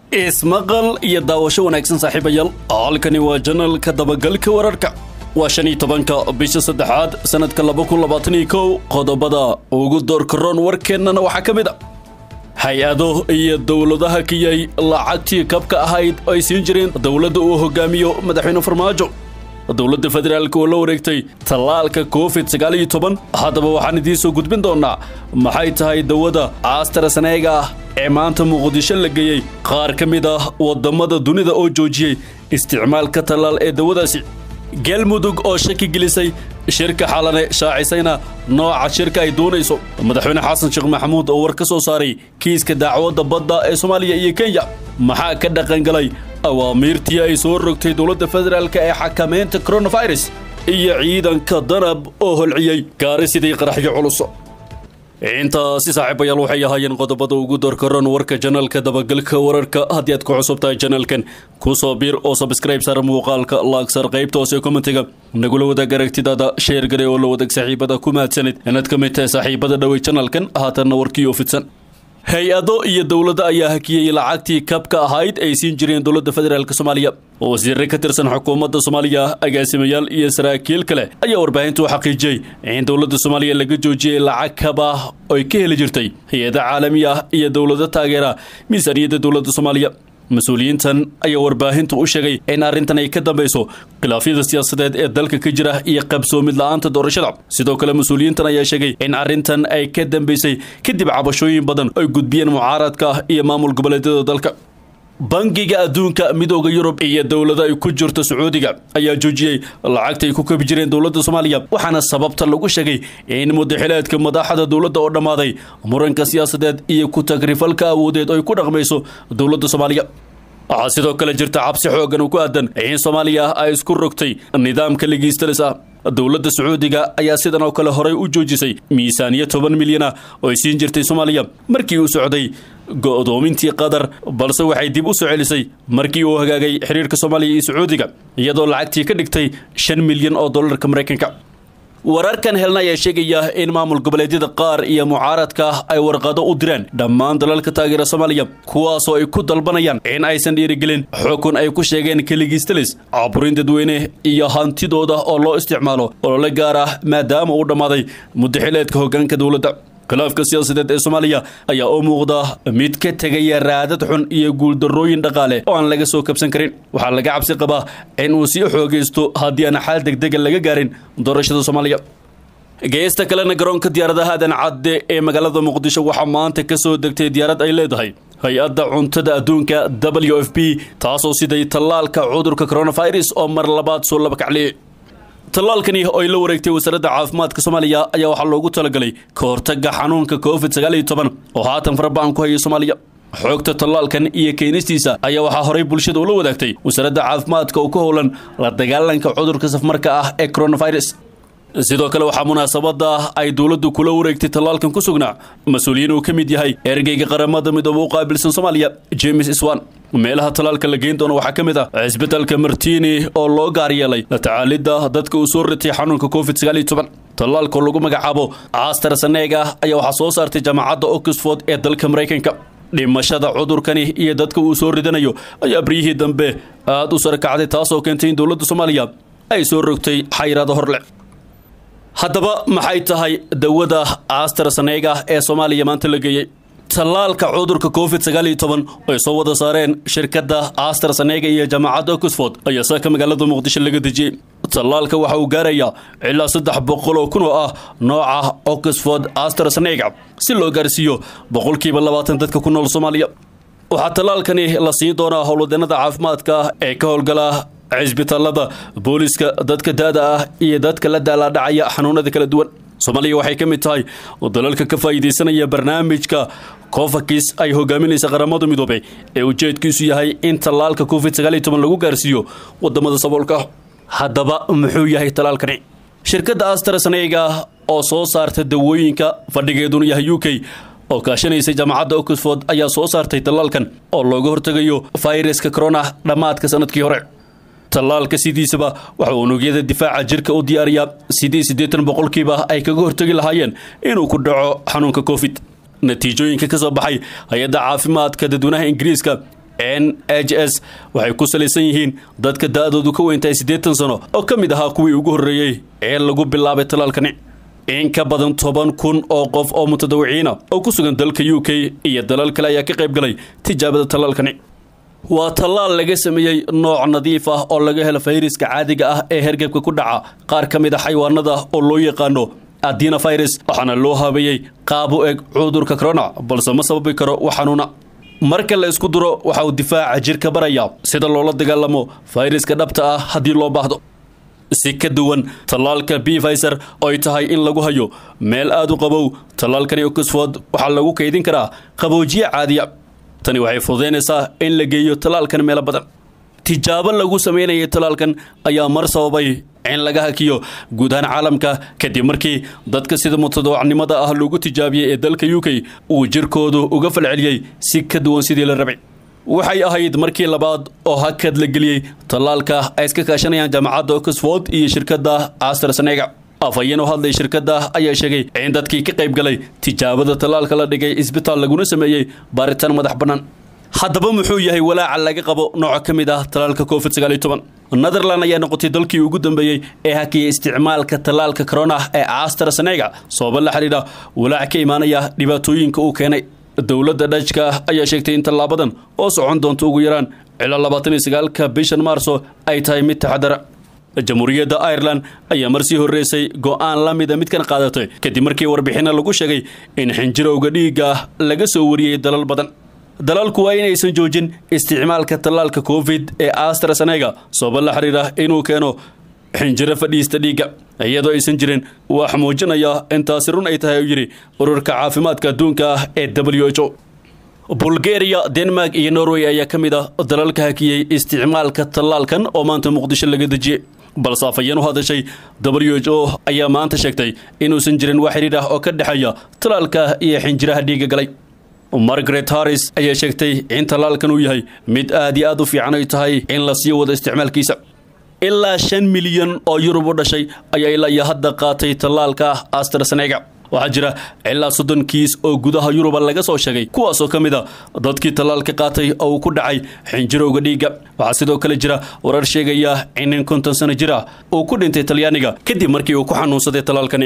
ismaqal iyo daawasho wanaagsan saaxiibayaal halkani waa janalka dabagalka wararka waa shan iyo tobanka bisha saddexaad sanadka laba kun labaatan iyo kow qodobada ugu doorkaroon warkeennana waxaa ka mid a hay-ado iyo dowladaha kiyay lacagtii kabka ahayd ay siin jireen dowladda uu hogaamiyo madaxweyne farmaajo dowladda federaalk oo la wareegtay tallaalka covid sagaal iyo toban haddaba waxaan idiin soo gudbin doonnaa maxay tahay dawada astraseneega ah ee maanta muqdisho la geeyey qaar ka mid ah waddamada dunida oo joojiyey isticmaalka tallaal ee dawadaasi galmudug oo shaki gelisay shirka xalane shaacisayna nooca shirka ay doonayso madaxweyne xasan sheekh maxamuud oo war ka soo saaray kiiska dacwadda badda ee soomaaliya iyo kenya maxaa ka dhaqangalay awaamiirtii ay soo rogtay dowladda federaalk ee xakamaynta coronavirus iyo ciidanka danab oo holciyey gaari sidii qaraxyo culus intaasi saaxiibayaal waxay ahaayeen qodobada ugu doorkaroon warka janalka dabagalka wararka haddii aad ku cusub tahay janalkan kusoo biir oo sabskrayb sar muuqaalka laagsar qaybta hoose kommentiga nagula wadaag aragtidaada sheer gare oo la wadaag saaxiibada ku mahadsanid inaad ka mid tahay saaxiibada dhowey janalkan haatanna warkii oo fidsan hay-ado iyo dowladda ayaa hakiyey lacagtii kabka ahayd ay siin jireen dowladda federaalk soomaaliya wasiirre ka tirsan xukuumadda soomaaliya agaasimayaal iyo saraakiil kale ayaa warbaahintu xaqiijiyey in dowladda soomaaliya laga joojiyey lacag kab ah oy ka heli jirtay hay-ada caalami ah iyo dowlado taageera miisaaniyadda dowladda soomaaliya mas-uuliyiintan ayaa warbaahintu u sheegay in arrintan ay ka dambayso khilaafyada siyaasadeed ee dalka ka jira iyo qabsoomid la-aanta doorashada sidoo kale mas-uuliyiintan ayaa sheegay in arrintan ay ka dambaysay kadib cabashooyin badan ay gudbiyeen mucaaradka iyo maamul goboleedyada dalka bangiga adduunka midooda yurub iyo dowlada ay ku jirto sacuudiga ayaa joojiyey lacagta ay ku kabi jireen dowladda soomaaliya waxaana sababta lagu sheegay in mudaxileedka madaxda dowladda oo dhammaaday muranka siyaasadeed iyo ku tagrifalka awoodeed ay ku dhaqmayso dowladda soomaaliya waxaa sidoo kale jirta cabsi xoogan ku aadan in soomaaliya ay isku rogtay nidaamka ligiistalis ah dowladda sacuudiga ayaa sidan oo kale horey u joojisay miisaaniya toban milyan ah oo ay siin jirtay soomaaliya markii uu socday go'doomintii qatar balse waxay dib u soo celisay markii uu hagaagay xiriirka soomaaliya iyo sacuudiga iyadoo lacagtii ka dhigtay shan milyan oo dollarka maraykanka wararkan helna ayaa sheegaya in maamul goboleedyada qaar iyo mucaaradka ay warqado u diraan dhammaan dalalka taageera soomaaliya kuwaasoo ay ku dalbanayaan in aysan dhiirigelin xukun ay ku sheegeen keligiistalis caburin dadweyne iyo hantidooda oo loo isticmaalo olole gaar ah maadaama uu dhammaaday mudaxileedka hoggaanka dowladda khilaafka siyaasadeed ee soomaaliya ayaa u muuqda mid ka tegaya raadad xun iyo guuldarrooyin dhaqaale oo aan laga soo kabsan karin waxaa laga cabsi qabaa in uu sii xoogaysto haddii aan xaal degdega laga gaarin doorashada soomaaliya geesta kalena garoonka diyaaradaha aadan cadde ee magaalada muqdisho waxaa maanta ka soo degtay diyaarad ay leedahay hay-adda cuntada adduunka w f p taasoo siday tallaalka cudurka coronavirus oo mar labaad soo laba kacliyey tallaalkani oo ay la wareegtay wasaaradda caafimaadka soomaaliya ayaa waxaa loogu talagalay ka hortagga xanuunka covid sagaal iyo toban oo haatan faraba'an ku hayay soomaaliya xoogta tallaalkan iyo keenistiisa ayaa waxaa horey bulshada ula wadaagtay wasaaradda caafimaadka oo ka howlan la dagaalanka cudurka safmarka ah ee coronavirus sidoo kale waxaa munaasabada ay dowladdu kula wareegtay tallaalkan ku sugnaa mas-uuliyiin uu ka mid yahay ergeyga qaramada midoobe u qaabilsan soomaaliya james iswan meelaha tallaalka la geyn doono waxaa ka mid ah cisbitalka martini oo loo gaar yeelay la tacaalidda dadka uu soo ritay xanuunka covid sagaal iyo toban tallaalkoo lagu magacaabo astraseneega ayaa waxaa soo saartay jaamacadda oxford ee dalka maraykanka dhimashada cudurkani iyo dadka uu soo ridanayo ayaa baryihii dambe aada u sarakacday taasoo keentay in dowladda soomaaliya ay soo rogtay xayiraado horleh haddaba maxay tahay dawada astraseneega ee soomaaliya maanta la geeyey tallaalka cudurka covid sagaal iyo toban ay soo wada saareen shirkadda astraseneega iyo jaamacadda oxford ayaa saaka magaalada muqdisho laga dejiyey tallaalka waxa uu gaarayaa ilaa saddex boqol oo kun oo ah nooca oxford astraseneega si loo gaarsiiyo boqolkiiba labaatan dadka ku nool soomaaliya waxaa tallaalkani la siin doonaa howlwadeenada caafimaadka ee ka howlgala cisbitaalada booliska dadka da-da ah iyo dadka la daalaadhacaya xanuunada kala duwan soomaaliya waxay ka mid tahay dalalka ka faa'iidaysanaya barnaamijka cofakis ay hogaaminaysa qaramada midoobey ee ujeedkiisu yahay in tallaalka covid sagaal iyo toban lagu gaarsiiyo wadamada saboolka haddaba muxuu yahay tallaalkani shirkadda astraseneega oo soo saarta dawooyinka fadhigeeduna yahay u k oo kaashanaysa jaamacadda oxford ayaa soo saartay tallaalkan oo looga hortegayo fayraska corona dhammaadka sanadkii hore tallaalka sidiisaba waxa uu unugyada difaaca jirka u diyaariyaa sidii siddeetan boqolkiiba ay kaga hortegi lahaayeen inuu ku dhaco xanuunka covid natiijooyinka ka soo baxay hay-adda caafimaadka dadweynaha ingiriiska n h s waxay ku salaysan yihiin dadka da-doodu ka weyntahay siddeetan sano oo ka mid ahaa kuwii ugu horreeyey ee lagu bilaabay tallaalkani in ka badan toban kun oo qof oo mutadawiciina oo ku sugan dalka u k iyo dalal kale ayaa ka qayb galay tijaabada tallaalkani waa tallaal laga sameeyey nooc nadiif ah oo laga helo fayraska caadiga ah ee hergebka ku dhaca qaar ka mid a xayawaanada oo loo yaqaano adina virus waxaana loo habeeyey qaab u eg cudurka corona balse ma sababi karo wax xanuuna marka la isku duro waxa uu difaaca jirka baraya sida loola dagaalamo fayraska dhabta ah haddii loo baahdo si ka duwan tallaalka b fiser oo ay tahay in lagu hayo meel aada u qabow tallaalkani oxford waxaa lagu kaydin karaa qaboojiye caadiya tani waxay fududaynaysaa in la geeyo tallaalkan meelo badan tijaabo lagu sameynayay tallaalkan ayaa mar sababay in laga hakiyo guud ahaan caalamka kadib markii dadka sida mutadawacnimada ah loogu tijaabiyey ee dalka u k uu jirkoodu uga falceliyey si ka duwan sidii la rabay waxay ahayd markii labaad oo hakad la geliyey tallaalka ay iska kaashanayaan jaamacadda oxford iyo shirkadda astrasenega afhayeen oo hadlay shirkadda ayaa sheegay in dadkii ka qayb galay tijaabada tallaalka la dhigay isbitaal laguna sameeyey baaritaan madax bannaan haddaba muxuu yahay walaaca laga qabo nooc ka mid ah tallaalka covid sagaal iyo toban netherland ayaa noqotay dalkii ugu dambeeyey ee hakiyay isticmaalka tallaalka corona ee astrasenega sababa la xidhiidha walaac ka imaanaya dhibaatooyinka uu keenay dowladda dhajka ayaa sheegtay in tallaabadan oo socon doonto ugu yaraan ilaa labaatan iyo sagaalka bishan maarso ay tahay mid taxadara jamhuuriyadda ireland ayaa mar sii horreysay go'aan la mida midkan qaadatay kadib markii warbixinna lagu sheegay in xinjirowga dhiigga laga soo wariyey dalal badan dalalku waa inaysan joojin isticmaalka tallaalka covid ee astrasenega sababa la xiriira inuu keeno xinjiro fadhiista dhiigga iyadoo aysan jirin wax muujinaya intaasi run ay tahay uu yidhi ururka caafimaadka adduunka ah ee w h o bulgaria denmark iyo norway ayaa ka mid ah dalalka hakiyey isticmaalka tallaalkan oo maanta muqdisho laga dejiyey balse afhayeen u hadashay w h o ayaa maanta sheegtay inuusan jirin wax xidhiidh ah oo ka dhexeeya tallaalka iyo xinjiraha dhiigga galay margaret harris ayaa sheegtay in tallaalkan uu yahay mid aad iyo aad u fiican ay tahay in la sii wado isticmaalkiisa ilaa shan milyan oo yurub u dhashay ayaa ilaa iyo hadda qaatay tallaalka astrasenega waxaa jira ilaa soddon kiis oo gudaha yuruba laga soo sheegay kuwaasoo ka mid a dadkii tallaalka qaatay oo uu ku dhacay xinjirowga dhiigga waxaa sidoo kale jira warar sheegaya in nin konton sano jir ah uu ku dhintay talyaaniga kadib markii uu ku xanuunsaday tallaalkani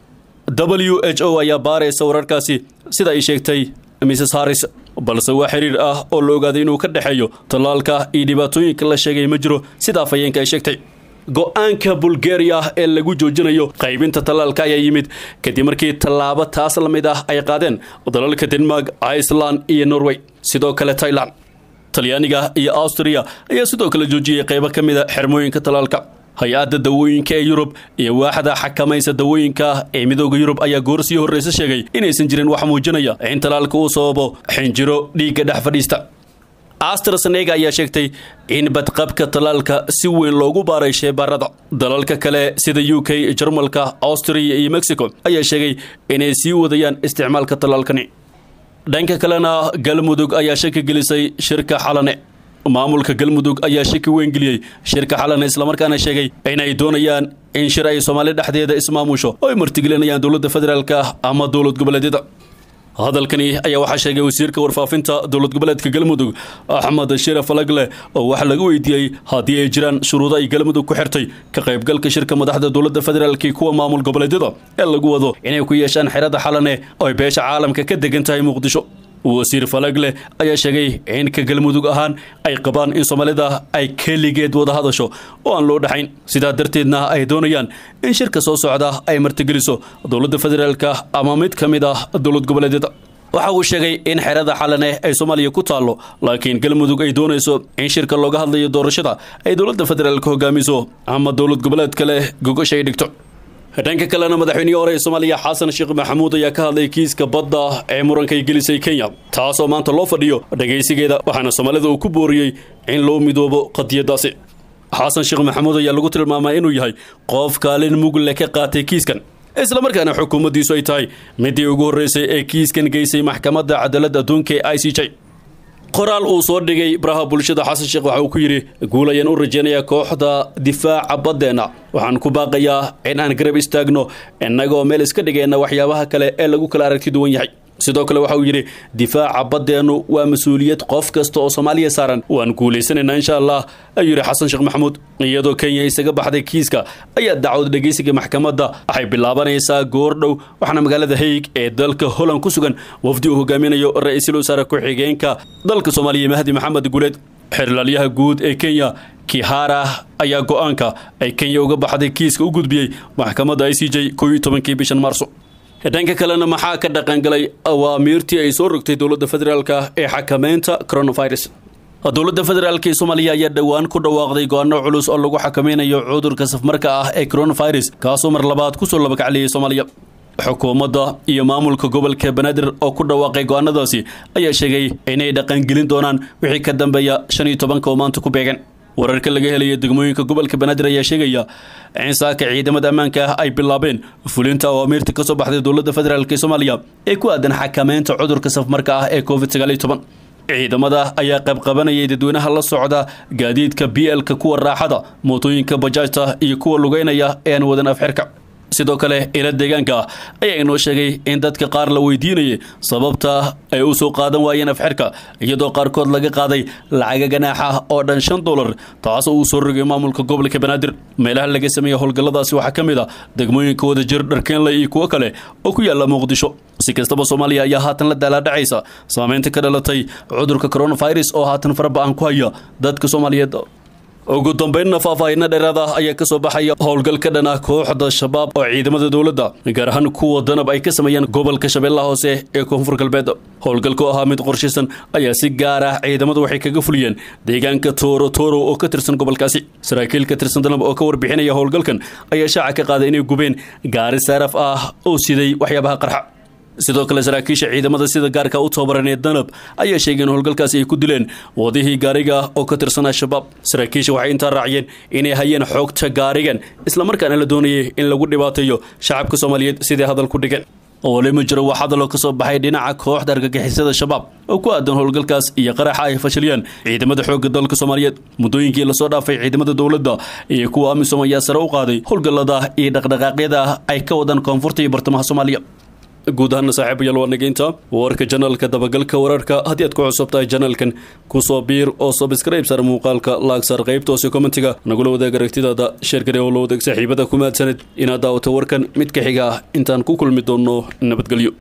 w h o ayaa baaraysa wararkaasi sida ay sheegtay mrs harris balse waa xiriir ah oo la ogaaday inuu ka dhexeeyo tallaalka iyo dhibaatooyinka la sheegay ma jiro sida afhayeenka ay sheegtay go-aanka bulgaria ee lagu joojinayo qaybinta tallaalka ayaa yimid kadib markii tallaabo taas la mid ah ay qaadeen dalalka denmark iceland iyo norway sidoo kale tailand talyaaniga iyo austria ayaa sidoo kale joojiyey qaybo ka mid a xermooyinka tallaalka hay-adda dawooyinka ee yurub iyo waaxda xakamaysa dawooyinka ee midooda yurub ayaa goor sii horreysa sheegay inaysan jirin wax muujinaya in tallaalka uu sababo xinjiro dhiigga dhex fadhiista astrasenega ayaa sheegtay in badqabka tallaalka si weyn loogu baaray sheebaarada dalalka kale sida u k jarmalka austria iyo mexico ayaa sheegay inay sii wadayaan isticmaalka tallaalkani dhanka kalena galmudug ayaa shaki gelisay shirka xalane maamulka galmudug ayaa shaki weyn geliyey shirka xalane islamarkaana sheegay inay doonayaan in shir ay soomaali dhexdeeda ismaamusho oo ay martigelinayaan dowladda federaalka ama dowlad goboleedyada hadalkani ayaa waxaa sheegay wasiirka warfaafinta dowlad goboleedka galmudug axmed shiraf alagle oo waxaa laga weydiiyey haddii ay jiraan shuruudo ay galmudug ku xirtay ka qaybgalka shirka madaxda dowladda federaalk kuwa maamul goboleedyada ee lagu wado inay ku yeeshaan xerada xalane oo ay beesha caalamka ka degan tahay muqdisho wasiir falagle ayaa sheegay in ka galmudug ahaan ay qabaan in soomaalida ay keligeed wada hadasho oo aan loo dhaxayn sidaa darteedna ay doonayaan in shirka soo socda ay martigeliso dowladda federaalka ama mid ka mid ah dowlad goboleedyada waxa uu sheegay in xerada xalane ay soomaaliya ku taallo laakiin galmudug ay doonayso in shirka looga hadlayo doorashada ay dowladda federaalka hogaamiso ama dowlad goboleed kale gogasha ay dhigto dhanka kalena madaxweynihii hore ee soomaaliya xasan sheekh maxamuud ayaa ka hadlay kiiska badda ee muranka ay gelisay kenya taasoo maanta loo fadhiyo dhagaysigeeda waxaana soomaalida uu ku booriyey in loo midoobo qadiyadaasi xasan sheekh maxamuud ayaa lagu tilmaamaa inuu yahay qof kaalin mugle ka qaatay kiiskan islamarkaana xukuumaddiisu ay tahay midii ugu horreysay ee kiiskan geysay maxkamadda cadaaladda adduunka ee i c j qoraal uu soo dhigay baraha bulshada xasan sheekh waxa uu ku yidhi guul ayaan u rajaynayaa kooxda difaaca baddeenna waxaan ku baaqayaa in aan garab istaagno innagoo meel iska dhigayna waxyaabaha kale ee lagu kala aragti duwan yahay sidoo kale waxa uu yidhi difaaca baddeennu waa mas-uuliyad qof kasta oo soomaaliya saaran waan guulaysanaynaa insha allah ayuu yidhi xasan sheekh maxamuud iyadoo kenya isaga baxday kiiska ayaa dacwad dhegeysiga maxkamadda waxay bilaabanaysaa goordhow waxaana magaalada haig ee dalka holland ku sugan wafdi uu hogaaminayo ra-iisul wasaare ku-xigeenka dalka soomaaliya mahdi maxamed guuleed xerlaalyaha guud ee kenya kihara ayaa go-aanka ay kenya uga baxday kiiska u gudbiyey maxkamadda i c j koo iyo tobankii bishan maarso dhanka kalena maxaa ka dhaqangalay awaamiirtii ay soo rogtay dowladda federaalka ee xakameynta coronavirus dowladda federaalk ee soomaaliya ayaa dhowaan ku dhawaaqday go-aano culus oo lagu xakameynayo cudurka safmarka ah ee coronavirus kaasoo mar labaad kusoo labakacliyay soomaaliya xukuumadda iyo maamulka gobolka banaadir oo ku dhawaaqay go-aanadaasi ayaa sheegay inay dhaqangelin doonaan wixii ka dambeeya shan iyo tobanka oo maanta ku beegan wararka laga helaya degmooyinka gobolka banaadir ayaa sheegaya in saaka ciidamada ammaanka ah ay bilaabeen fulinta awaamiirta ka soo baxday dowladda federaalk ee soomaaliya ee ku aadan xakameynta cudurka safmarka ah ee covid sagaal iyo toban ciidamada ayaa qaybqabanayay dadweynaha la socda gaadiidka b l-ka kuwa raaxada mootooyinka bajaajta iyo kuwa lugeynaya ee aan wadan afxirka sidoo kale ila deegaanka ah ayaa inoo sheegay in dadka qaar la weydiinayay sababta ay u soo qaadan waayeen afxirka iyadoo qaarkood laga qaaday lacaga ganaaxa oo dhan shan dolar taas oo uu soo rogay maamulka gobolka banaadir meelaha laga sameeya howlgalladaasi waxaa ka mid a degmooyinka wadajir dharkeenle iyo kuwo kale oo ku yaala muqdisho si kastaba soomaaliya ayaa haatan la daalaadhacaysa saameynta ka dhalatay cudurka coronavirus oo haatan faraba-an ku haya dadka soomaaliyeed ugu dambeynna faahfaahinna dheeraad ah ayaa ka soo baxaya howlgal ka dhan ah kooxda shabaab oo ciidamada dowladda gaar ahaan kuwa danab ay ka sameeyeen gobolka shabeellaha hoose ee koonfur galbeed howlgalku ahaa mid qorshaysan ayaa si gaar ah ciidamadu waxay kaga fuliyeen deegaanka tooro tooro oo ka tirsan gobolkaasi saraakiil ka tirsan danab oo ka warbixinaya howlgalkan ayaa shaaca ka qaaday inay gubeen gaari saaraf ah oo siday waxyaabaha qarxa sidoo kale saraakiisha ciidamada sida gaarka u tababaran ee danab ayaa sheegay in howlgalkaasi ay ku dileen wadihii gaariga oo ka tirsan al-shabaab saraakiisha waxay intaa raaciyeen inay hayeen xoogta gaarigan islamarkaana la doonayay in lagu dhibaateeyo shacabka soomaaliyeed sidai hadal ku dhigan wali ma jiro wax hadaloo ka soo baxay dhinaca kooxda argagixisada shabaab oo ku aadan howlgalkaas iyo qaraxa ay fashiliyeen ciidamada xoogga dalka soomaaliyeed muddooyinkii lasoo dhaafay ciidamada dowladda iyo kuwa amisom ayaa sare u qaaday howlgallada iyo dhaqdhaqaaqyada ay ka wadaan koonfurta iyo bartamaha soomaaliya guud ahaana saaxiibayaal waa nageynta warka janaalka dabagalka wararka haddii aad ku cusub tahay janaalkan kusoo biir oo sabskrayb sar muuqaalka laagsaar qaybta hoose kommentiga nagula wadaag aragtidaada sheergare oo la wadaag saaxiibada ku mahadsaned inaad daawato warkan mid ka xiga ah intaan ku kulmi doonno nabadgelyo